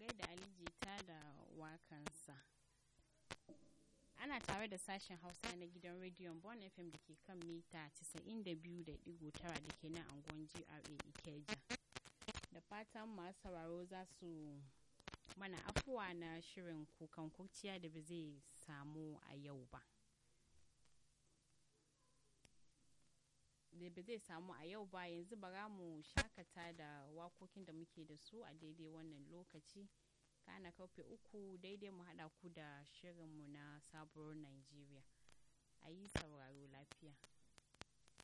gaida Ali Jita da wakansa. Ana tare da sashen Hausa na gidan rediyon Bon FM da ke kan mita 92.9 da ke nan anguwan GRA Ikeja. Da fatan masu sauraro za su mana afuwa na shirin kukan kurciya da ba zai samu a yau ba. da ba zai samu a yau ba yanzu bara mu shakata da wakokin da muke da su a daidai wannan lokaci kana karfe uku daidai mu haɗa ku da shirinmu na sabuwar Najeriya a yi sauraro lafiya.